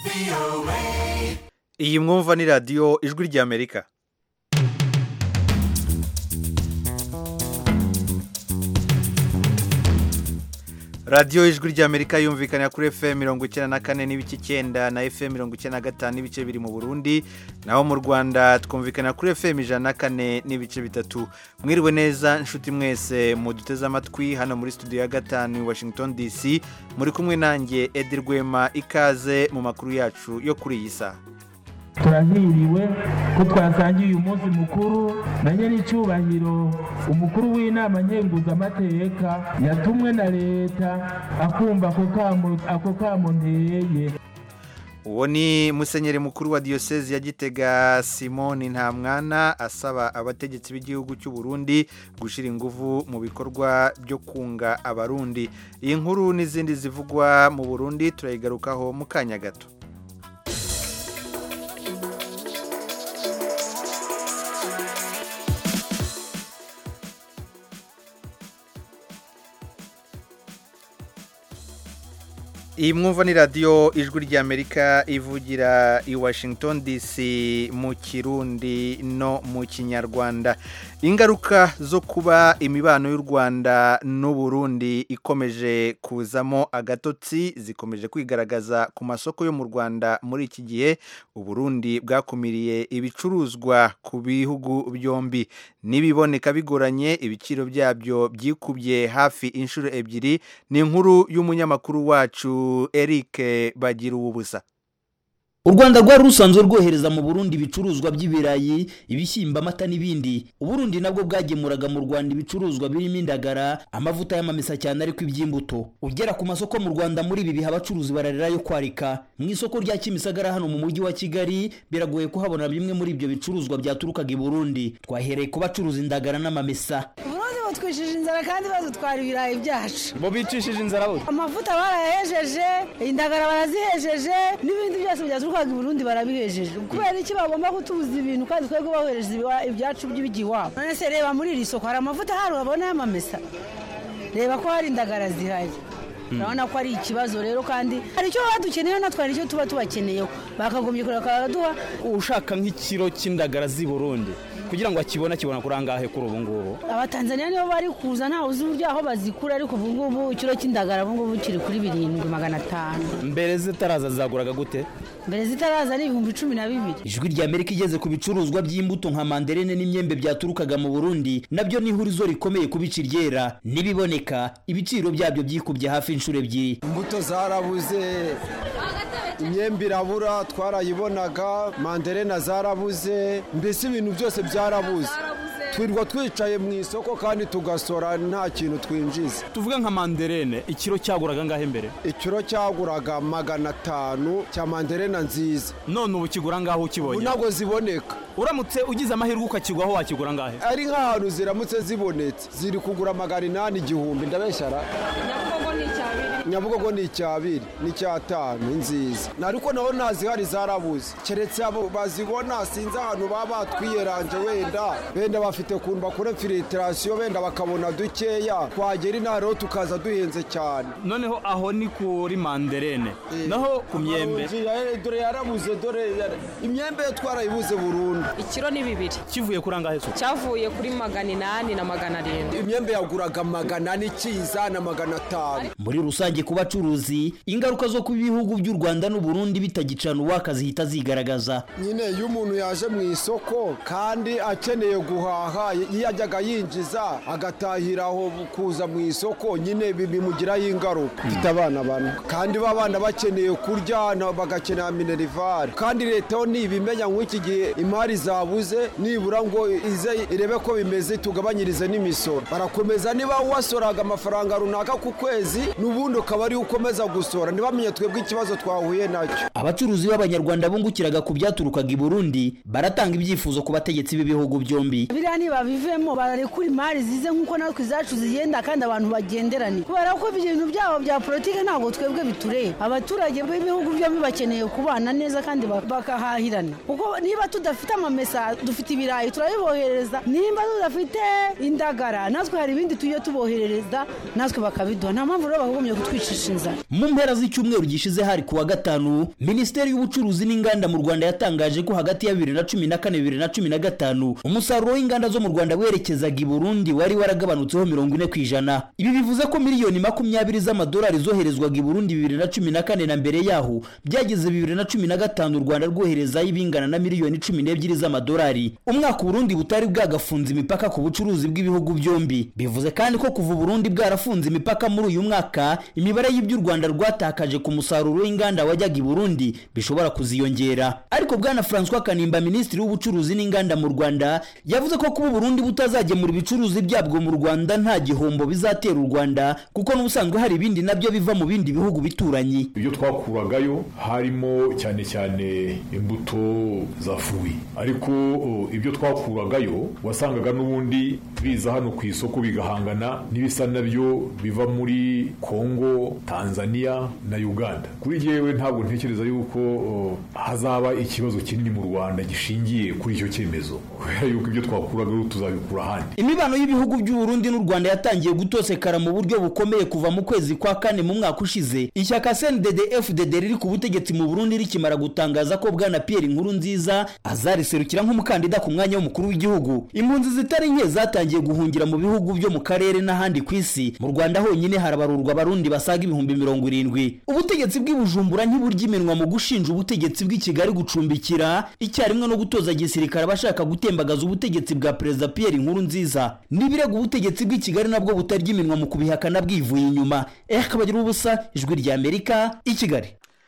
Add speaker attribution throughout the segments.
Speaker 1: iyi mwumva ni radiyo ijwi ry'amerika radiyo ijwi ry'amerika yumvikana kuri fm mirongo icyenda na kane n'ibice icyenda na fm mirongo icyenda na gatanu n'ibice biri mu burundi naho mu rwanda twumvikana kuri fm ijana na kane n'ibice bitatu mwiriwe neza inshuti mwese muduteze amatwi hano muri studio ya gatanu i washington dc muri kumwe nanjye edi rwema ikaze mu makuru yacu yo kuri iyi saha
Speaker 2: turahiriwe ko twasangiye uyu munsi mukuru na nyir'icyubahiro umukuru w'inama nkenguzamateka yatumwe na leta akumva ako kamo ako kamo nteye
Speaker 1: uwo ni musenyeri mukuru wa diyosezi ya gitega simoni ntamwana asaba abategetsi b'igihugu cy'u Burundi gushyira ingufu mu bikorwa byo kunga abarundi iyi nkuru n'izindi zivugwa mu burundi turayigarukaho mu kanya gato iyi mwumva ni radiyo ijwi ry'amerika ivugira i washington dc mu kirundi no mu kinyarwanda ingaruka zo kuba imibano y'u rwanda n'uburundi ikomeje kuzamo agatotsi zikomeje kwigaragaza ku masoko yo mu rwanda muri iki gihe uburundi bwakumiriye ibicuruzwa ku bihugu byombi n'ibiboneka bigoranye ibiciro byabyo byikubye hafi inshuro ebyiri ni inkuru y'umunyamakuru wacu Eric bagira ubusa
Speaker 3: u rwanda rwari rusanzwe rwohereza mu burundi ibicuruzwa by'ibirayi ibishyimbo amata n'ibindi uburundi nabwo bwagemuraga mu rwanda ibicuruzwa birimo indagara amavuta y'amamesa cyane ariko iby'imbuto ugera ku masoko mu rwanda muri ibi biha abacuruzi bararira yo kwarika mu isoko rya kimisagara hano mu mujyi wa kigali biragoye kuhabona bimwe muri ibyo bicuruzwa byaturukaga i burundi twahereye ku bacuruza indagara n'amamesa
Speaker 4: uburundi butwishije inzara kandi badutwara ibirayi byacu
Speaker 5: bo bicishije inzara bose
Speaker 4: amavuta barayahejeje indagara barazihejeje n'ibindi byose byaturukaga i burundi barabihejeje kubera iki bagomba kutubuza ibintu kandi twebwe bohereza ibyacu by'ibigiye iwabo none se reba muri iri soko hari amavuta hari urabona y'amamesa reba ko hari indagara zihari urabona ko ari ikibazo rero kandi hari icyo baba dukeneyeho natwe hari icyo tuba tubakeneyeho bakagombye kureba bakaduha
Speaker 5: ushaka nk'ikiro cy'indagara z'i burundi kugira ngo akibone akibona kuri angahe kuri ubu ngubu
Speaker 4: abatanzaniya nibo bari kuza ntawe uzi uburyo aho bazikura ariko ubu ngubu ikiro cy'indagara ubu ngubu kiri kuri birindwi magana atanu
Speaker 5: mbere zitaraza zaguraga gute
Speaker 4: mbere zitaraza ni ibihumbi cumi na bibiri
Speaker 3: ijwi rya amerika igeze ku bicuruzwa by'imbuto nka manderene n'imyembe byaturukaga mu burundi nabyo ni ihurizo rikomeye ku bici ryera n'ibiboneka ibiciro byabyo byikubye hafi inshuro ebyiri
Speaker 6: imbuto zarabuze imyembe irabura twarayibonaga manderena zarabuze mbese ibintu byose byarabuze twirwa twicaye mu isoko kandi tugasora nta kintu twinjiza
Speaker 5: tuvuge nka manderene ikiro cyaguraga ngahe mbere
Speaker 6: ikiro cyaguraga magana atanu cya manderena nziza
Speaker 5: none ubu kigura ngaho
Speaker 6: ubu
Speaker 5: ukibonye
Speaker 6: ntabwo ziboneka
Speaker 5: uramutse ugize amahirwe ukakigwaho wakigura ngahe
Speaker 6: ari nk'ahantu ziramutse zibonetse ziri kugura magana inani igihumbi ndabeshyara nyabugogo ni icyabiri n'icyatanu nziza ariko naho ntazihari zarabuze keretse abo bazibona sinzi ahantu baba batwiyeranje wenda wenda bafite ukuntu bakora filiterasiyo wenda bakabona dukeya twagera inaha rero tukaza duhenze cyane
Speaker 5: noneho aho ni kuri manderene naho ku myembe
Speaker 6: dore yarabuze dore yara- imyembe yo twarayibuze burundu
Speaker 7: ikiro ni bibiri
Speaker 5: kivuye kuri angahe so
Speaker 7: cyavuye kuri magana inani na magana arindwi
Speaker 6: imyembe yaguraga magana ane ikiza na magana atanu
Speaker 3: muri rusange ku bacuruzi ingaruka zo kuba ibihugu by'u rwanda n'uburundi bitagicana uwaka zihita zigaragaza
Speaker 6: nyine iyo umuntu yaje mu isoko kandi akeneye guhaha iyo yajyaga yinjiza agatahira aho kuza mu isoko nyine bi- bimugiraho ingaruka mfite abana bane kandi ba bana bakeneye kurya na- bagakenera minerivare kandi leta yo ntibimenya nk'iki gihe imari zabuze nibura ngo ize irebe ko bimeze tugabanyirize n'imisoro barakomeza niba wasoraga amafaranga runaka ku kwezi n'ubundi ukaba ariyo ukomeza gusora ntibamenye twebwe ikibazo twahuye nacyo
Speaker 3: abacuruzi b'abanyarwanda bungukiraga ku byaturukaga i burundi baratanga ibyifuzo ku bategetsi b'ibihugu byombi
Speaker 4: biriya ntibabivemo bararekura imari zize nk'uko natwe izacu zigenda kandi abantu bagenderane kubera ko ibintu byabo bya politiki ntabwo twebwe bitureba abaturage b'ibihugu byombi bakeneye kubana neza kandi ba- bakahahirana kuko niba tudafite amamesa dufite ibirayi turabibohereza nimba tudafite indagara natwe hari ibindi tujye tuboherereza natwe bakabiduha nta mpamvu rero bakagombye kutwima kutwicisha inzara
Speaker 3: mu mpera z'icyumweru gishize hari kuwa gatanu minisiteri y'ubucuruzi n'inganda mu rwanda yatangaje ko hagati ya bibiri na cumi na kane bibiri na cumi na gatanu umusaruro w'inganda zo mu rwanda werekezaga i burundi wari waragabanutseho mirongo ine ku ijana ibi bivuze ko miliyoni makumyabiri z'amadolari zoherezwaga i burundi bibiri na cumi na kane na mbere yaho byageze bibiri na cumi na gatanu u rwanda rwoherezayo ibingana na miliyoni cumi n'ebyiri z'amadolari umwaka uburundi butari bwagafunze imipaka ku bucuruzi bw'ibihugu byombi bivuze kandi ko kuva uburundi bwarafunze imipaka muri uyu mwaka imibare y'ibyo u rwanda rwatakaje ku musaruro w'inganda wajyaga i burundi bishobora kuziyongera ariko bwana francois kanimba minisitiri w'ubucuruzi n'inganda mu rwanda yavuze ko kuba uburundi butazagemura ibicuruzi byabwo mu rwanda nta gihombo bizatera u rwanda kuko n'ubusanzwe hari ibindi nabyo biva mu bindi bihugu bituranyi
Speaker 8: ibyo twakuragayo harimo cyane cyane imbuto za fuwi ariko o, ibyo twakuragayo wasangaga n'ubundi biza hano ku isoko bigahangana n'ibisa nabyo biva muri kongo tanzania na uganda kuri jyewe ntabwo ntekereza yuko o, hazaba ikibazo kinini mu rwanda gishingiye kuri icyo cyemezo kubera yuko ibyo twakuragayo tuzabikura ahandi
Speaker 3: imibano y'ibihugu by'uburundi n'u rwanda yatangiye gutosekara mu buryo bukomeye kuva mu kwezi kwa kane mu mwaka ushize ishyaka cndd fdd riri ku butegetsi mu burundi rikimara gutangaza ko bwana pierre inkuru nziza azariserukira nk'umukandida ku mwanya w'umukuru w'igihugu impunzi zitari nke zatangiye guhungira mu bihugu byo mu karere n'ahandi ku isi mu rwanda honyine harabarurwa abarundi basaga ibihumbi mirongo irindwi ubutegetsi bw'i bujumbura ntiburya iminwa mu gushinja ubutegetsi bw'i kigali gucumbikira icyarimwe no gutoza gisirikare abashaka gutembagaza ubutegetsi bwa perezida pierre inkuru nziza n'ibirego ubutegetsi bw'i kigali nabwo butarya iminwa mu kubihakana bwivuye inyuma eh kabagira ubusa ijwi rya amerika i kigali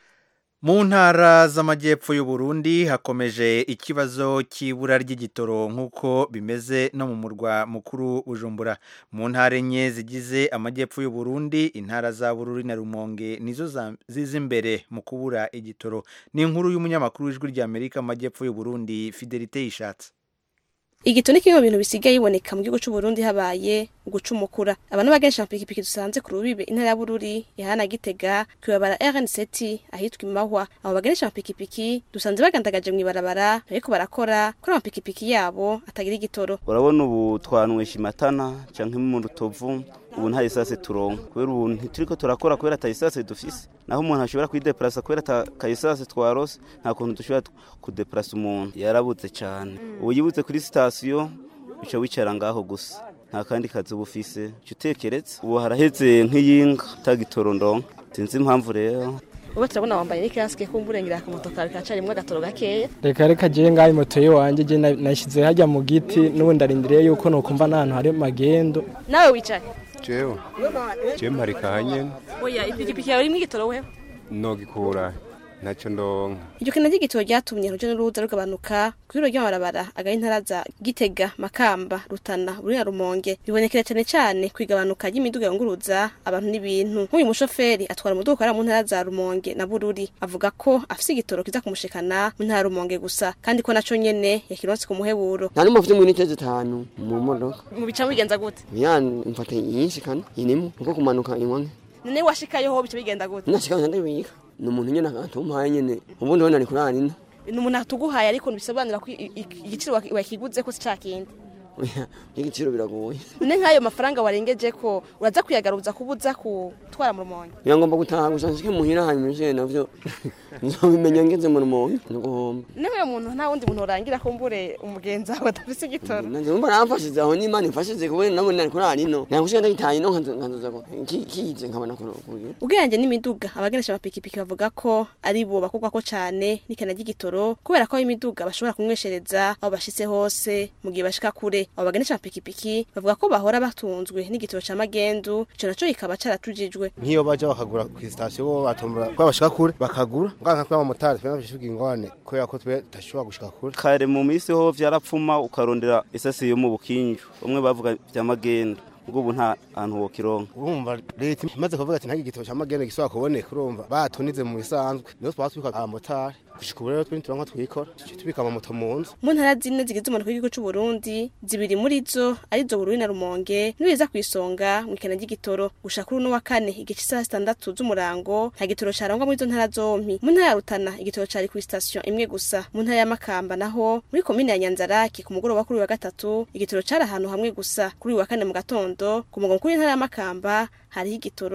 Speaker 1: mu ntara z'amajyepfo y'u Burundi hakomeje ikibazo cy'ibura ry'igitoro nk'uko bimeze no mu murwa mukuru Bujumbura mu ntara enye zigize amajyepfo y'u Burundi intara za Bururi na Rumonge nizo za- ziza imbere mu kubura igitoro ni inkuru y'umunyamakuru w'ijwi rya Amerika mu majyepfo y'u Burundi Fidelite Yishatse
Speaker 9: igito ni kimwe mu bintu bisigaye biboneka mu gihugu cy'u Burundi habaye gucumukura abantu bagenshi amapikipiki dusanze ku rubibe intara ya Bururi yahana gitega kwibabara RN7 ahitwa imahwa abo bagenesha amapikipiki dusanze bagandagaje mu ibarabara ariko barakora kuri amapikipiki yabo atagira igitoro
Speaker 10: urabona ubu twanywesha imatana canke mu rutovu ubu nta esase turonka kubera ubu ntituriko turakora kubera ata esase dufise naho umuntu ashobora kwideplasa kubera ata ka esase twarose nta kuntu dushobora kudeplasa umuntu yarabuze cane ubu yibutse kuri sitasiyo uca wicara ngaho gusa nta kandi kazi uba ufise uca utekeretse ubu haraheze nk'iyinga utagitoro ndonka sinzi impamvu rero
Speaker 9: ubu turabona wambaye n'ikasike kumburengera ku moto kawe kacarimwe agatoro gakeya
Speaker 11: reka reka je ngaho moto yiwanje je na- nashyize hajya mu giti n'ubundi arindiriye yuko nokumva n'ahantu hari magendo
Speaker 9: nawe wicaye
Speaker 12: jewe jewe mparika nyene
Speaker 9: oya ipikipiki yawe irimwo igitoro wewe
Speaker 12: nogikura ntacyo ndonka
Speaker 9: iryo kena ry'igitoro ryatumye urujya n'uruza rugabanuka kuri ryo ry'amabarabara agari intara za gitega makamba rutana buri na rumonge bibonekera cyane cyane ku igabanuka ry'imiduga yunguruza abantu n'ibintu nk'uyu mushoferi atwara umuduga ukorera mu ntara za rumonge na bururi avuga ko afise igitoro kiza kumushikana mu ntara ya rumonge gusa kandi ko naco nyene yakironse ku muheburo
Speaker 13: nta n'umwe afite mwinite zitanu mu modoka
Speaker 9: mu bica bigenza gute
Speaker 13: ya mfata nyinshi kandi inimwe nuko kumanuka inywa nke
Speaker 9: none washikayo ho bica bigenda gute
Speaker 13: nashika ndabika ni umuntu nyene akantumpaye nyene ubundi wenda ni kuri anina
Speaker 9: ni umuntu atuguhaye ariko ntibisobanura ko i- i- igiciro waki- wakiguze ko si ca kindi
Speaker 13: igiciro biragoye
Speaker 9: none nk'ayo mafaranga warengeje ko uraza kuyagaruza kubuza kutwara mu rumonge
Speaker 13: birangomba gutaha gusa nshike muhira hanyuma ivyo navyo nzobimenya ngeze mu rumonge nuguhomba
Speaker 9: niba uyu muntu nta wundi muntu urangira ko mbure umugenzi wawe adafise igitoro
Speaker 13: nanje mba namfashize aho n'imana imfashize kubera nabone ari kuri anino nagushika ndagitaye no nkanzoza ko kize nkabona kugira
Speaker 9: ubwenge n'imiduga abagenesha amapikipiki bavuga ko ari bo bakorwako cane n'ikena ry'igitoro kubera ko imiduga bashobora kumweshereza aho bashitse hose mu gihe bashika kure abo bagenesha amapikipiki bavuga ko bahora batunzwe n'igitoro ca magendu ico naco kikaba caratujijwe
Speaker 14: nk'iyo baja bakagura ku sitasiyo bo batombora ko bashika kure bakagura nganka kuri abamotari twe nabishuka ingwane kubera ko twe tudashobora gushika kure
Speaker 10: kare mu minsi ho vyarapfuma ukarondera isasi yo mu bukinju bamwe bavuga vya magendo ubwo ubu nta hantu wokironka
Speaker 14: urumva leta imaze kuvuga ati nta gitabo cya magene gisubira kuboneka urumva batunize mu bisanzwe niho twaba twika abamotari gushika ubu rero twe ntituronka twikora tuciye tubika amamoto mu nzu
Speaker 9: mu ntara zine zigize umunuko w'igihugu c'u Burundi zibiri muri zo arizo Bururi na Rumonge nibiza ku isonga mu ikena ry'igitoro gushaka kuri uno wa kane igice isaha zitandatu z'umurango nta gitoro carangwa muri izo ntara zompi mu ntara ya Rutana igitoro cari ku station imwe gusa mu ntara ya Makamba naho muri komine ya Nyanzaraki ku mugoroba kuri uyu wa gatatu igitoro cari ahantu hamwe gusa kuri uyu wa kane mu gatondo ku mugoroba kuri intara ya Makamba hariho igitoro ku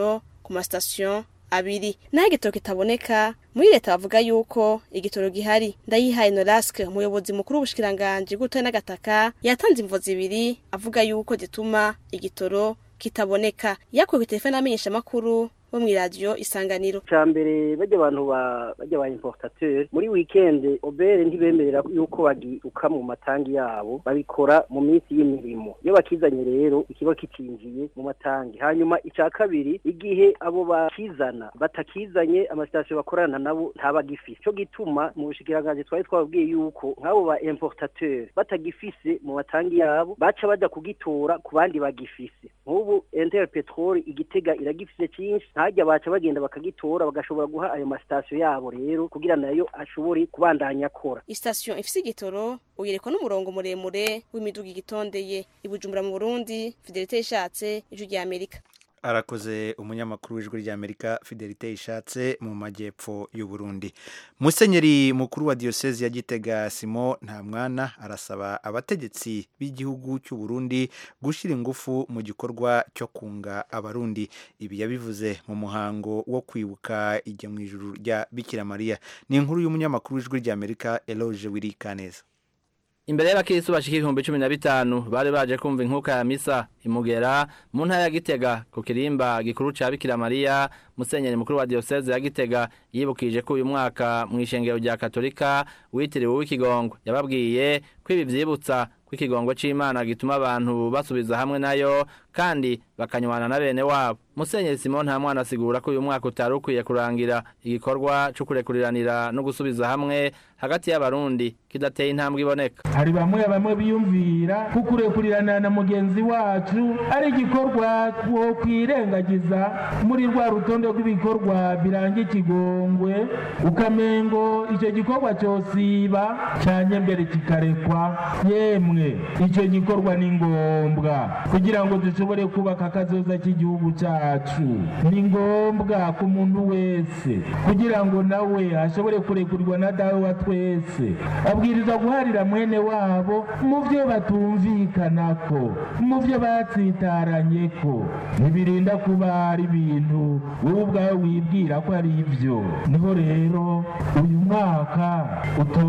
Speaker 9: ku masitasiyo abiri naho igitoro kitaboneka muri leta bavuga yuko igitoro gihari ndayihaye noraske umuyobozi mukuru w'ubushikiranganji bw'ubutoyi n'agataka yatanze imvo zibiri avuga yuko zituma igitoro kitaboneka yakuwe ku telefone amenyesha amakuru bo mw'iradiyo isanganiro
Speaker 15: cya mbere bajya abantu ba bajya ba importateur muri weekend obere ntibemerera yuko bagiruka mu matangi yabo babikora mu minsi y'imirimo iyo bakizanye rero ikiba kicinjiye mu matangi hanyuma icya kabiri igihe abo bakizana batakizanye amasitasiyo bakorana nabo ntabagifise cyo gituma mu bushikiranganje twari twababwiye yuko nk'abo ba importateur batagifise mu matangi yabo baca bajya kugitora ku bandi bagifise nk'ubu interpetrol igitega iragifise cyinshi ntajya baca bagenda bakagitora bagashobora guha ayo masitasiyo yabo rero kugira nayo ashobore kubandanya akora
Speaker 9: isitasiyo ifise igitoro uyerekwa n'umurongo muremure w'imiduga igitondeye ibujumbura mu burundi fidelite ishatse ijwi rya amerika
Speaker 1: arakoze umunyamakuru w'ijwi ry'amerika fidelite ishatse mu majyepfo y'u Burundi musenyeri mukuru wa diyosezi ya gitega simo nta mwana arasaba abategetsi b'igihugu cy'u Burundi gushyira ingufu mu gikorwa cyo kunga abarundi ibi yabivuze mu muhango wo kwibuka ijya mu ijuru rya bikira mariya ni inkuru y'umunyamakuru w'ijwi ry'amerika eloge wirikaneza
Speaker 16: imbere y'abakirisi bashika ibihumbi cumi na bitanu bari baje kumva inkuka ya misa imugera mu ntara ya gitega ku kirimba gikuru ca bikira mariya musenyeri mukuru wa diyoseze ya gitega yibukije ko uyu mwaka mu ishengero rya katolika witiriwe w'ikigongo yababwiye ko ibi vyibutsa ko ikigongo c'imana gituma abantu basubiza hamwe nayo kandi bakanywana na bene wabo musenyeri simon nta mwana asigura ko uyu mwaka utari ukwiye kurangira igikorwa co kurekuriranira no gusubiza hamwe hagati y'abarundi kidateye intambwe iboneka
Speaker 2: hari bamwe bamwe biyumvira ko kurekurirana na mugenzi wacu ari igikorwa two kwirengagiza muri rwa rutonde rw'ibikorwa biranga ikigongwe ukamengo icyo gikorwa cyosiba cyanye mbere kikarekwa yemwe icyo gikorwa ni ngombwa kugira ngo dushobore kubaka akazoza k'igihugu cyacu ni ngombwa ku muntu wese kugira ngo nawe ashobore kurekurirwa na dawe wa twese abwirizwa guharira mwene wabo mu byo batumvikanako mu byo batsitaranye ko ntibirinda kuba ari ibintu wowe ubwawe wibwira ko ari ibyo niho rero uyu mwaka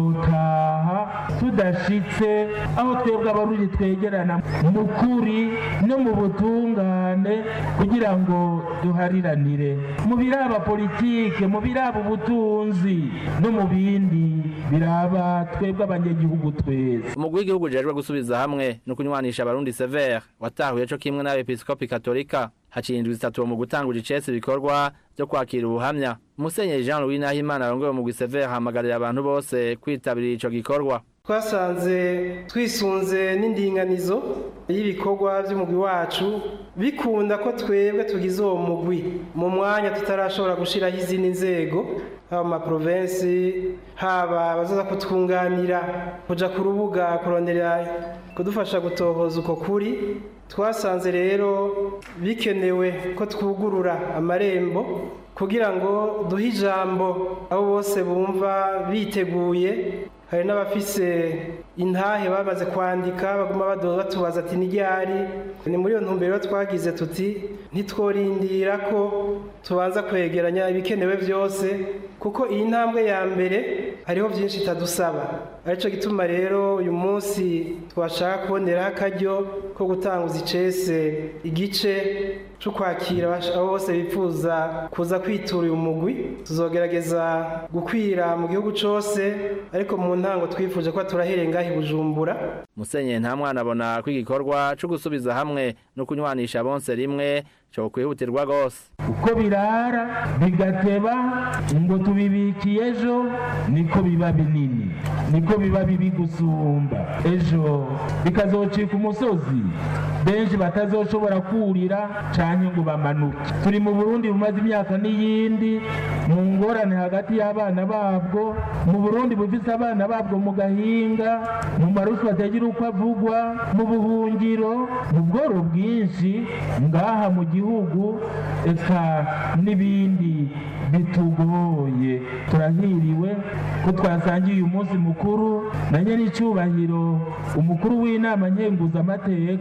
Speaker 2: utotaha tudashitse aho twebwe abarundi twegerana mu kuri no mu butungane kugira ngo duhariranire mu biraba politike mu biraba ubutunzi no mu bindi biraba twebwe abanyagihugu twese
Speaker 16: umugwi w'igihugu ujejwe gusubiza hamwe no kunywanisha abarundi severe watahuye co kimwe n'abepiskopi katolika haciye indwi zitatu mu gutangura icese ibikorwa byo kwakira ubuhamya musenyeri jean louis nahimana arongoye umugwi severe ahamagarira abantu bose kwitabira ico gikorwa
Speaker 17: twasanze twisunze n'indinganizo y'ibikorwa by'umugwi wacu bikunda ko twebwe tugize uwo mugwi mu mwanya tutarashobora gushyiraho izindi nzego haba mu maprovensi haba abazaza kutwunganira kujya ku rubuga kurondera kudufasha gutohoza uko kuri twasanze rero bikenewe ko twugurura amarembo kugira ngo duhe ijambo abo bose bumva biteguye hari n'abafise intahe bamaze kwandika baguma batubaza ati n'iryari ni muri iyo ntumbero twagize tuti ntitworindira ko tubanza kwegeranya ibikenewe byose kuko iyi ntambwe ya mbere hariho byinshi itadusaba aricyo gituma rero uyu munsi twashaka kuboneraho akaryo ko gutanguza icese igice cyo kwakira abo bose bifuza kuza kwitura uyu mugwi tuzogerageza gukwira mu gihugu cyose ariko mu ntango twifuje ko turahereye ngaho i bujumbura
Speaker 16: musenyeri nta mwana abona ko igikorwa cyo gusubiza hamwe no kunywanisha bonse rimwe cyo kwihutirwa rwose
Speaker 2: uko birara bigateba ngo tubibikiye ejo niko biba binini niko biba bibi gusumba ejo bikazocika umusozi benshi batazoshobora kurira canke ngo bamanuke turi mu burundi bumaze imyaka n'iyindi mu ngorane hagati y'abana babwo mu burundi bufise abana babwo mu gahinga mu marushwa atagira uko avugwa mu buhungiro mu bworo bwinshi ngaha mu gihugu eka n'ibindi bitugoye turahiriwe ko twasangiye uyu munsi mukuru na nyir'icyubahiro umukuru w'inama nkenguzamateka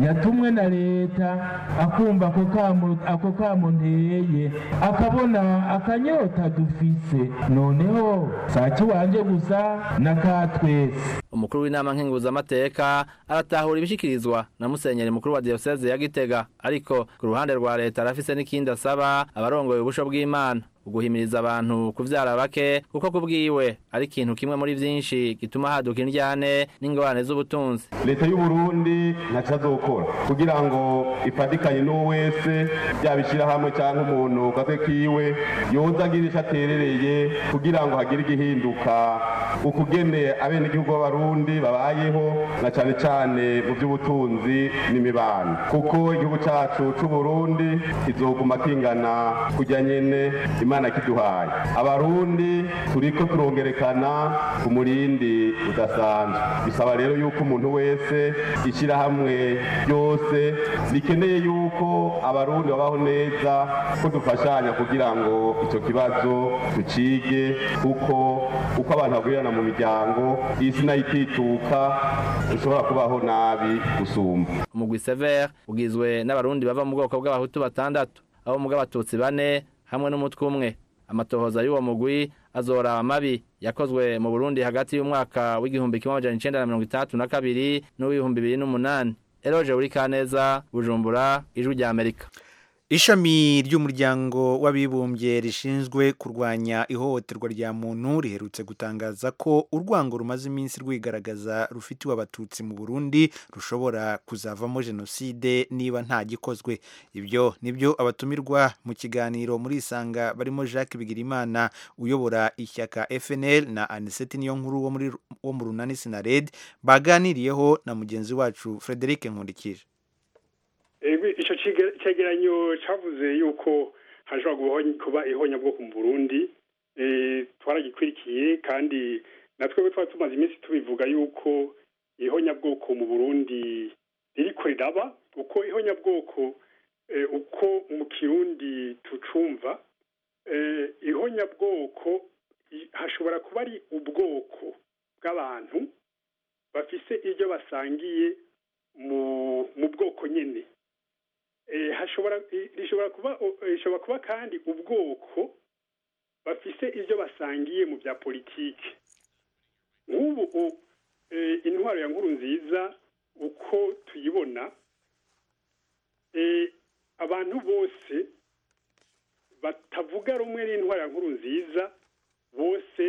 Speaker 2: yatumwe na leta akumva ako kamo ako kamo nteye akabona akanyota dufise noneho saki wanje gusa na katwese
Speaker 16: umukuru w'inama nkenguzamateka aratahura ibishikirizwa na musenyeri mukuru wa diyoseze ya gitega ariko ku ruhande rwa leta arafise n'ikindi asaba abarongoye ubusho bw'imana uguhimiriza abantu kuvyara bake kuko kubwiwe ari ikintu kimwe muri vyinshi gituma haduka indyane n'ingorane z'ubutunzi
Speaker 18: leta y'u Burundi ntaco azokora kugira ngo ifatikanye n'uwo wese yaba ishirahamwe cyangwa umuntu gake kiwe yoza agira ico aterereye kugira ngo hagire igihinduka ukugene abenegihugu b'abarundi babayeho na cane cane mu by'ubutunzi n'imibano kuko igihugu cacu c'u Burundi kizoguma kingana kujya nyene imana kiduhaye abarundi turiko turongerekana ku murindi udasanzwe bisaba rero yuko umuntu wese ishyirahamwe ryose rikeneye yuko abarundi babaho neza ko dufashanya kugira ngo icyo kibazo tucige kuko uko abantu bagurirana mu miryango isi nayo itituka ushobora kubaho nabi gusumba
Speaker 16: umugwi sever ugizwe n'abarundi bava mu bwoko bw'abahutu batandatu abo mu bw'abatutsi bane hamwe n'umutwe umwe amatohoza y'uwo mugwi azora amabi yakozwe mu Burundi hagati y'umwaka w'igihumbi kimwe amajana icenda na mirongo itandatu na kabiri n'uw'ibihumbi bibiri n'umunani eroje buri kaneza bujumbura ijwi rya amerika
Speaker 1: ishami ry'umuryango w'abibumbye rishinzwe kurwanya ihohoterwa rya muntu riherutse gutangaza ko urwango rumaze iminsi rwigaragaza rufitiwe abatutsi mu burundi rushobora kuzavamo jenoside niba nta gikozwe ibyo nibyo abatumirwa mu kiganiro muri isanga barimo jacques bigirimana uyobora ishyaka fnl na aniseti niyo nkuru wo muri wo mu runani sinared baganiriyeho na mugenzi wacu frederic nkundikije
Speaker 19: icyo cyegeranyo cyavuze yuko hashobora kuba ihonyabwoko mu burundi twaragikurikiye kandi natwe twari tumaze iminsi tubivuga yuko ihonyabwoko mu burundi ririko riraba uko ihonyabwoko uko mu kirundi tucumva ihonyabwoko hashobora kuba ari ubwoko bw'abantu bafise ibyo basangiye mu bwoko nyine hashobora rishobora kuba rishobora kuba kandi ubwoko bafise ibyo basangiye mu bya politiki nk'ubu intwaro ya nkuru nziza uko tuyibona abantu bose batavuga rumwe n'intwaro ya nkuru nziza bose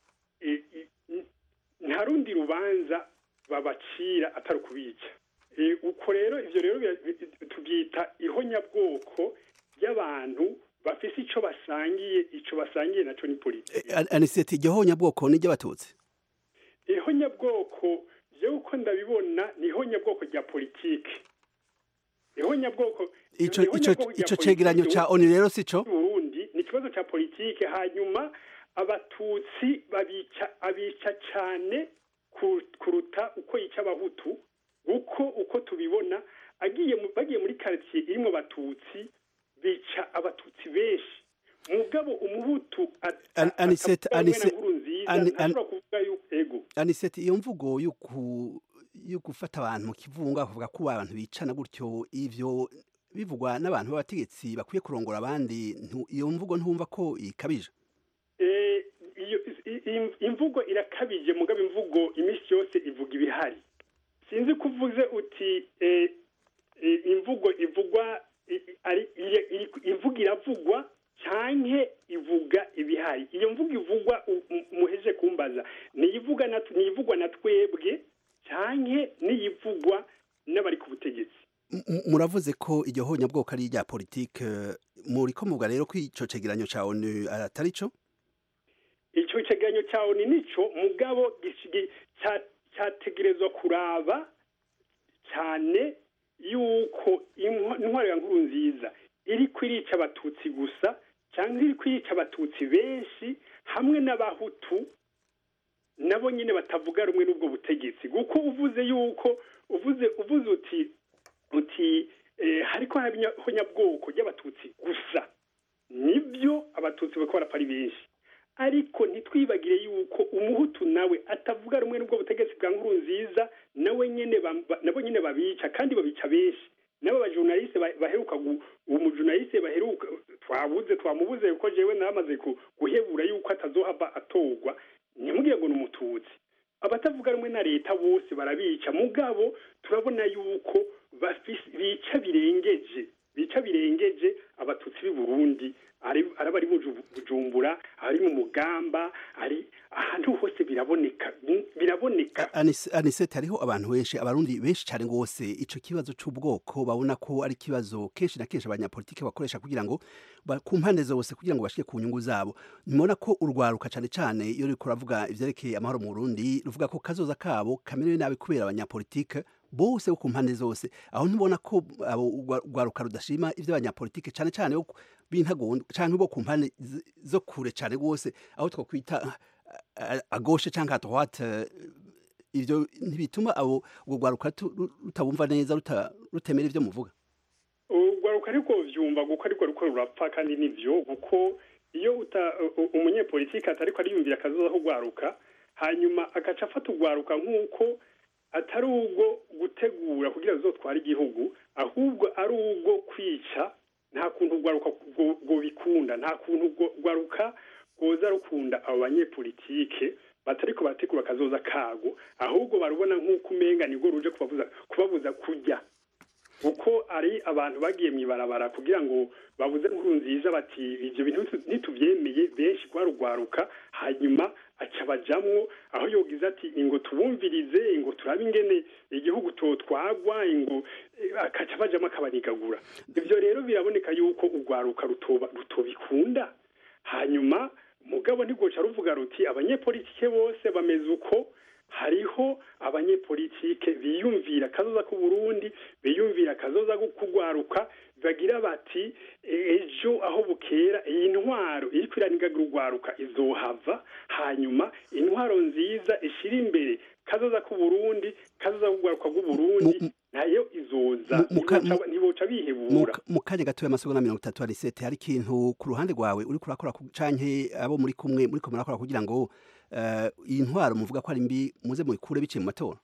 Speaker 19: nta rundi rubanza babacira atari ukubica uko rero ibyo rero tubyita ihonyabwoko ry'abantu bafise icyo basangiye icyo basangiye nacyo ni politiki
Speaker 20: aniseti iryo honyabwoko ni iry'abatutsi
Speaker 19: ihonyabwoko byo uko ndabibona ni ihonyabwoko rya politiki ihonyabwoko
Speaker 20: icyo cegeranyo cya oni rero si cyo
Speaker 19: burundi ni ikibazo cya politiki hanyuma abatutsi babica abica cyane kuruta uko yica abahutu uko uko tubibona agiye bagiye muri quartier irimo abatutsi bica abatutsi benshi mugabo umuhutu
Speaker 20: anisete anisete
Speaker 19: ego
Speaker 20: anisete iyo mvugo yo gufata abantu mu kivunga bakavuga ko abantu bicana gutyo ivyo bivugwa n'abantu b'abategetsi bakwiye kurongora abandi iyo mvugo ntumva ko ikabije
Speaker 19: imvugo irakabije mugabo imvugo iminsi yose ivuga ibihari sinzi ko uvuze uti imvugo ivugwa imvugo iravugwa cyane ivuga ibihari iyo mvugo ivugwa muheje kumbaza niyivugwa na twebwe cyane niyivugwa n'abari ku butegetsi
Speaker 20: muravuze ko iryo honyabwoko ari irya politike muri ko muvuga rero ko icyo cegeranyo cya onu atari cyo
Speaker 19: icyo cegeranyo cya onu nicyo mugabo cyategerezwa kuraba cyane yuko intwaro ya nkuru nziza iri kwirica abatutsi gusa cyangwa iri kwirica abatutsi benshi hamwe n'abahutu nabo nyine batavuga rumwe n'ubwo butegetsi kuko uvuze yuko uvuze uvuze uti uti hariko honyabwoko ry'abatutsi gusa nibyo abatutsi bako barapfa ari benshi ariko ntitwibagire yuko umuhutu nawe atavuga rumwe n'ubwo butegetsi bwa nkuru nziza nawe nyene ba- ba- nabo nyene babica kandi babica benshi nabo bajournaliste ba- baheruka gu- uwo mujournaliste baheruka twabuze twamubuze kuko jewe namaze ku- guhebura yuko atazohava atorwa ntimugire ngo ni umututsi abatavuga rumwe na leta bose barabica mugabo turabona yuko bafise bica birengeje bica birengeje abatutsi b'i burundi ari ari abari mu Ju- bujumbura ari mu mugamba ari ahantu hose biraboneka biraboneka
Speaker 20: Anis- anisete hariho abantu benshi abarundi benshi cyane rwose ico kibazo c'ubwoko babona ko ari ikibazo kenshi na kenshi abanyapolitike bakoresha kugira ngo ba- ku mpande zose kugira ngo bashike ku nyungu zabo nimubona ko urwaruka cyane cyane iyo ruriko ruravuga ivyerekeye amahoro mu burundi ruvuga ko kazoza kabo kamerewe nabi kubera abanyapolitike bose bo ku mpande zose aho ntibona ko abo urwa- urwaruka rudashima ivy'abanyapolitike cyane cyane bo ku- b'intagondwa canke bo ku mpande z- zo kure cyane rwose aho twokwita a- agoshe canke à droite eh, ivyo ntibituma abo urwo rwaruka tu- ru- rutabumva neza ruta- rutemera ivyo muvuga
Speaker 19: urwaruka ariko vyumva kuko ariko ruko rurapfa kandi nivyo kuko iyo uta u- u- umunyepolitike atariko ariyumvira akazoza kugwaruka hanyuma agaca afata urwaruka nk'uko atari ubwo gutegura kugira ruzotware igihugu ahubwo ari ubwo kwica nta kuntu urwaruka rwo- rwobikunda nta kuntu urwo- urwaruka rwoza rukunda abo banyepolitike batariko barategura akazoza kago ahubwo barubona nk'uko umenga nibwo ruje kubabuza kubabuza kurya kuko ari abantu bagiye mu ibarabara kugira ngo babuze inkuru nziza bati ibyo bintu nitu- nitubyemeye benshi rwarugwaruka hanyuma aca bajamwo aho yogize ati ingo tubumvirize ingo turabe ingene igihugu totwagwa ingo eh, akaca bajamwo akabanigagura ivyo rero biraboneka yuko urwaruka rutoba rutobikunda hanyuma mugabo ntigoca ruvuga ruti abanyepolitike bose bameze uko hariho abanyepolitike biyumvira akazoza k'u Burundi biyumvira akazoza ko kugwaruka bagira bati ejo aho bukera iyi ntwaro iri kwiranigagira urwaruka izohava hanyuma intwaro nziza ishira imbere kazoza k'u Burundi kazoza kugwaruka bw'u Burundi nayo izoza
Speaker 20: muka-
Speaker 19: Ntiboca- ntiboca bihebura
Speaker 20: Mu- mu kanya gatoya amasegonda mirongo itatu arisete hari ikintu ku ruhande rwawe uri kurakora ku- canke abo muri kumwe muri ko murakora kugira ngo eh, iyi ntwaro muvuga ko ari mbi muze muyikure biciye mu matora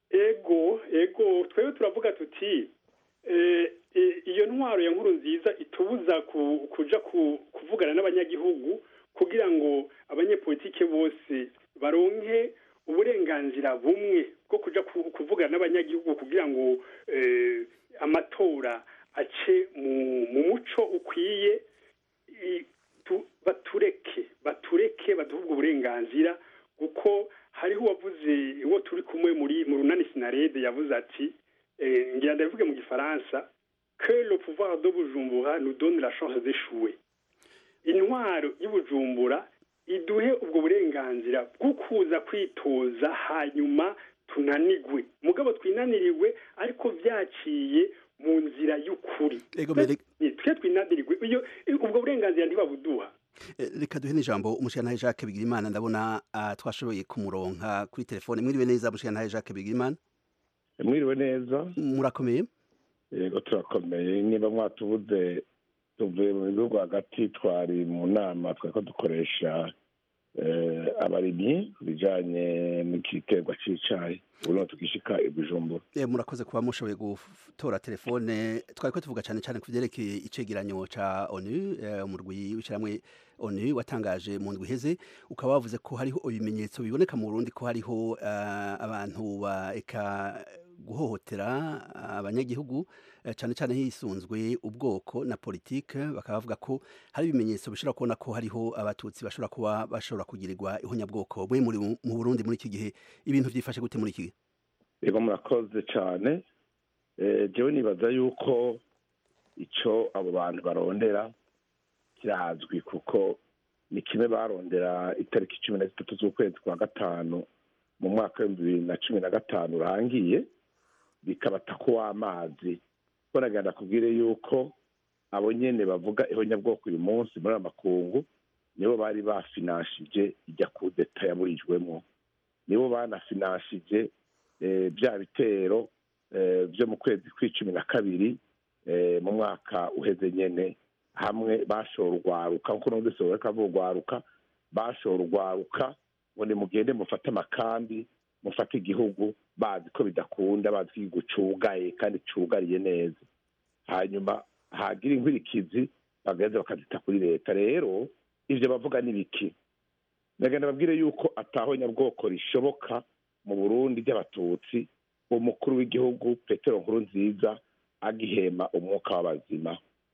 Speaker 19: ego ego twebwe turavuga tuti eh, eh, iyo ntwaro ya nkuru nziza itubuza ku- kuja ku- kuvugana n'abanyagihugu kugira ngo abanyepolitike bose baronke uburenganzira bumwe bwo kuja ku- kuvugana n'abanyagihugu kugira ngo eh, amatora ace mu mu muco ukwiye i- tu- batureke batureke baduhe ubwo burenganzira kuko hariho uwavuze uwo turi kumwe muri mu runani sinarede yavuze ati eh, ngira ndabivuge mu gifaransa que le pouvoir de bujumbura nous donne la chance d'échouer intwaro y'ubujumbura iduhe ubwo burenganzira bwo kuza kwitoza hanyuma tunanigwe mugabo twinaniriwe ariko byaciye mu nzira y'ukuri
Speaker 20: Ego mbere
Speaker 19: twe twinaniriwe iyo ubwo burenganzira ntibabuduha
Speaker 20: Eh, reka duhe n'ijambo umushirantahe Jacques Bigirimana ndabona ah, twashoboye kumuronka kuri telefone mwiriwe neza umushirantahe Jacques Bigirimana
Speaker 21: mwiriwe neza
Speaker 20: murakomeye
Speaker 21: yego turakomeye niba mwatubuze tuvuye mu bihugu hagati twari mu nama twariko dukoresha eh, abarimyi ku bijanye n'igiterwa c'icayi ubu tukishika i bujumbura
Speaker 20: Eh, murakoze kuba mushoboye gutora telefone twari ko tuvuga cyane cyane ku byerekeye icegeranyo ca onu eh, umurwi w'ishyirahamwe onu watangaje mu ndwi iheze ukaba wavuze ko hariho ibimenyetso biboneka mu burundi ko hariho eh, abantu bareka guhohotera abanyagihugu eh, cyane cyane hisunzwe ubwoko na politike bakaba bavuga ko hari ibimenyetso bishobora kubona ko hariho abatutsi bashobora kuba bashobora kugirirwa ihonyabwoko mwe muri mu burundi muri iki gihe ibintu byifashe gute muri iki gihe
Speaker 21: yego murakoze cyane Eh, jewe nibaza yuko ico abo bantu barondera kirazwi kuko ni kimwe barondera itariki cumi na zitatu z'ukwezi kwa gatanu mu mwaka w'ibihumbi bibiri na cumi na gatanu urangiye bikabata ko w'amazi ko nagenda kubwire yuko abo nyene bavuga ihonyabwoko uyu munsi muri aya makungu nibo bari bafinanshije ijya kudeta yaburijwemo nibo banafinanshije eh, bya bitero eh, byo mu kwezi kw'icumi na kabiri eh, mu mwaka uheze nyene hamwe bashora urwaruka nkuko numvise bariko bavuga urwaruka bashora urwaruka ngo nimugende mufate amakambi mufate igihugu bazi ko bidakunda bazi ko igihugu cugaye kandi cugariye neza hanyuma hagira inkwirikizi bagaheza bakazita kuri leta rero ivyo bavuga ni biki ndagenda babwire yuko ataho nyabwoko rishoboka mu burundi ry'abatutsi umukuru w'igihugu petero nkuru nziza agihema umwuka w'abazima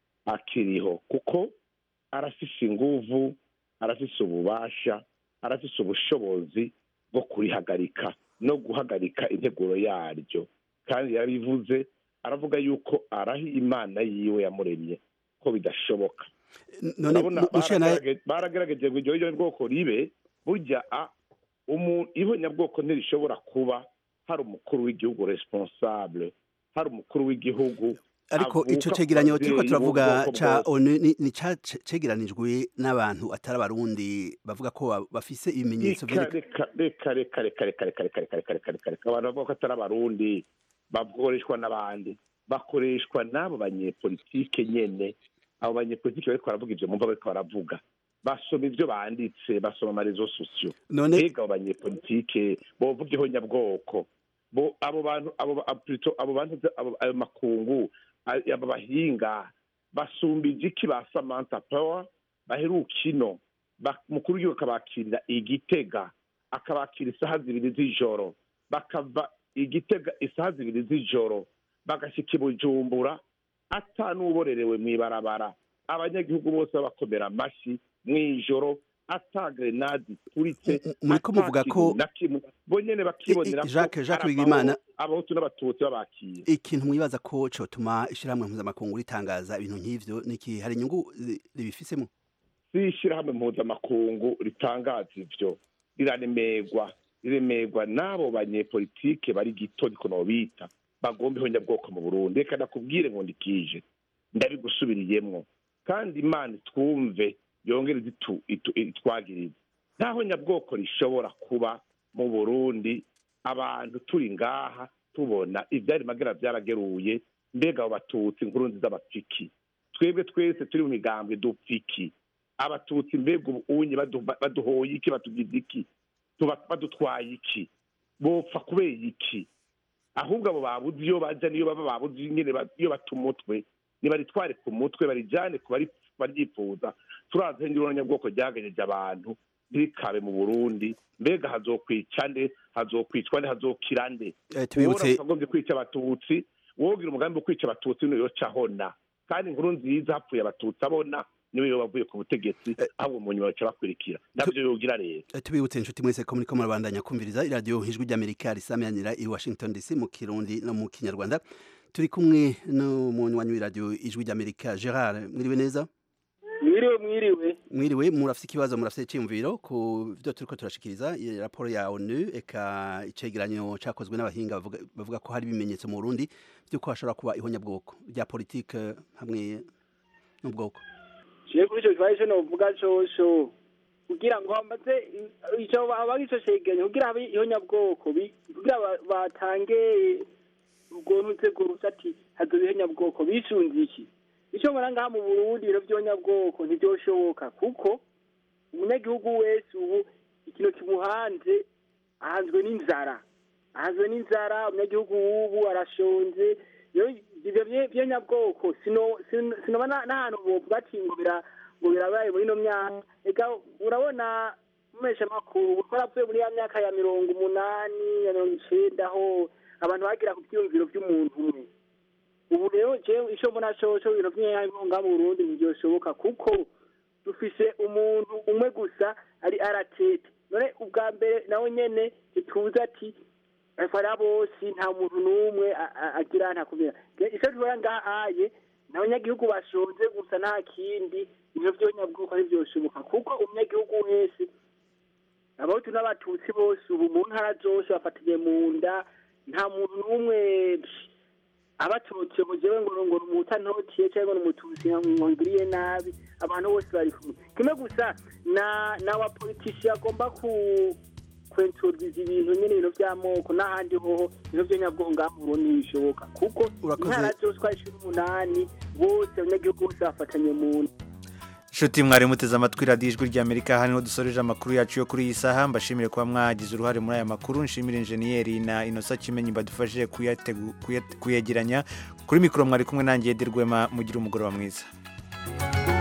Speaker 21: akiriho kuko arafise inguvu arafise ububasha arafise ubushobozi bwo kurihagarika no guhagarika integuro yaryo kandi yarabivuze aravuga yuko arahi imana yiwe yamuremye ko bidashoboka
Speaker 20: none
Speaker 21: urabona
Speaker 20: mu- mushana
Speaker 21: baragerage- baragerageje ngo iryo bwoko ribe burya a umuntu ihonyabwoko ntirishobora kuba hari umukuru w'igihugu responsable hari umukuru w'igihugu
Speaker 20: ariko
Speaker 21: avuka
Speaker 20: ico
Speaker 21: ku
Speaker 20: cegeranyo turiko
Speaker 21: babyeyi
Speaker 20: turavuga
Speaker 21: b'ubwoko
Speaker 20: ca
Speaker 21: bwose.
Speaker 20: onu ni ni ca ce- cegeranijwe n'abantu atari abarundi bavuga ko ba- bafise ibimenyetso
Speaker 21: Reka,
Speaker 20: vyereka
Speaker 21: reka reka reka reka reka reka reka reka reka reka reka abantu bavuga ko atari abarundi bakoreshwa n'abandi bakoreshwa n'abo banyepolitike nyene abo banyepolitike bariko baravuga ivyo mumva bariko baravuga basoma ivyo banditse basoma amarezo sosiyo
Speaker 20: None-
Speaker 21: mbega abo banyepolitike bovuga ihonyabwoko bo abo bantu abo ba- plutôt abo bantu abo- ayo makungu a- abo bahinga basumbije iki ba samantha power baheruka ino Ba- mukuru w'igihugu akabakirira igitega akabakira isaha zibiri z'ijoro bakava igitega isaha zibiri z'ijoro bagashika i bujumbura ata n'uborerewe mw'ibarabara abanyagihugu bose babakomera amashyi mw'ijoro ata grenade ituritse
Speaker 20: muriko
Speaker 21: ata
Speaker 20: muvuga
Speaker 21: kintu
Speaker 20: ko-
Speaker 21: na kimwe bo nyene bakibonera ko
Speaker 20: Jacques- Jacques
Speaker 21: ari
Speaker 20: Bigimana-
Speaker 21: amahoro, abahutu n'abatutsi babakira
Speaker 20: ikintu mwibaza ko cotuma ishirahamwe mpuzamakungu ritangaza ibintu nk'ivyo niki hari inyungu zi- ribifisemo
Speaker 21: si ishyirahamwe mpuzamakungu ritangaza ivyo riraremerwa riremerwa n'abo banyepolitike bari gito niko nobita bagomba ihonyabwoko mu burundi reka nakubwire ngo ndikije ndabigusubiriyemwo kandi imana twumve yongere itu- itu- itwagirize nta honyabwoko rishobora kuba mu burundi abantu turi ngaha tubona ivyari magera vyarageruye mbega abo batutsi inkuru nziza bapfiki twebwe twese turi mu migambwe dupfiki abatutsi mbega ubu unye badu- baduhoye iki batugize iki tuba badutwaye iki bopfa kubera iki ahubwo abo babuze iyo baja niyo baba babuze ingene ba- iyo bata umutwe nibaritware ku mutwe barijane ku bari- baryifuza turazi nyabwoko ryaganyeje abantu ntirikabe mu burundi mbega hazokwica nde hazokwicwa nde hazokira nde
Speaker 20: Eh, tubibutse-
Speaker 21: Uwora akagombye kwica abatutsi wogira umugambi wo kwica abatutsi niyo yoca ahona kandi inkuru nziza hapfuye abatutsi abona niwe yoba avuye ku butegetsi ahubwo mu nyuma baca bakurikira navyo yogira rero
Speaker 20: Eh, tubibutse inshuti mwese ko muriko murabandanya kumviriza iradiyo ijwi ry'amerika risamyanira i washington dc mu kirundi no mu kinyarwanda turi kumwe n'umunywanyi w'iradiyo ijwi ry'amerika gerard mwiriwe neza
Speaker 5: mwiriwe mwiriwe
Speaker 20: mwiriwe murafise ikibazo murafise iciyumviro ku vyo turiko turashikiriza iyi raporo ya onu eka icegeranyo cakozwe n'abahinga bavuga, bavuga ko hari ibimenyetso mu burundi vy'uko hashobora kuba ihonyabwoko rya politike hamwe n'ubwoko
Speaker 5: ciye kuri ico kibazo ico novuga cosho kugira ngo hamaze ico aba ico cegeranyo kugira habe ihonyabwoko bi- kugira ba- batange ubwo ntuze gurusa ati hazoba ihonyabwoko bisunze iki ico mbona ngaha mu burundi ibiro vy'ihonyabwoko ntivyoshoboka kuko umunyagihugu wese ubu ikintu kimuhanze ahanzwe n'inzara ahanzwe n'inzara umunyagihugu w'ubu arashonje iyo ivyo vye- vy'ihonyabwoko sino- sino- sinoba na- n'ahantu bovuga ati ngo bira- ngo birabaye muri ino myaka eka urabona mumesha makuru twaravuye muri ya myaka ya mirongo umunani ya mirongo icenda aho abantu bagira ku vyiyumviro vy'umuntu umwe ubu rero jewe ico mbona coco ibintu vy'inyangonga mu burundi ntivyoshoboka kuko dufise umuntu umwe gusa ari aratete none ubwa mbere nawe nyene ntituzi ati afara bose nta muntu n'umwe a- a- agira ntakumira ico tubona ngahaye n'abanyagihugu bashonje gusa nta kindi ivyo vyonyabwoko ntivyoshoboka kuko umunyagihugu wese abahutu n'abatutsi bose ubu mu ntara zose bafatanye mu nda nta muntu n'umwe abatutsi ngo jewe ngo ngo umutantotiye cyangwa ngo umututsi ngo ngiriye nabi abantu bose bari kumwe kimwe gusa na n'abapolitisi agomba ku kwentoriza ibintu nyine ibintu by'amoko n'ahandi hoho ibintu by'anyabwongo ngaha mu Burundi ntibishoboka kuko
Speaker 20: Urakoze.
Speaker 5: intara zose uko ari cumi n'umunani bose abanyagihugu bose bafatanye mu nda
Speaker 1: nshuti mwari muteze amatwi radiyo ijwi ry'amerika hano dusoreje amakuru yacu yo kuri iyi saha mbashimire kuba mwagize uruhare muri aya makuru nshimire injeniyeri na inosa kimenyi badufashije kuyategu- kuyat- kuyegeranya kuri mikoro mwari kumwe nanjye Edi Rwema mugire umugoroba mwiza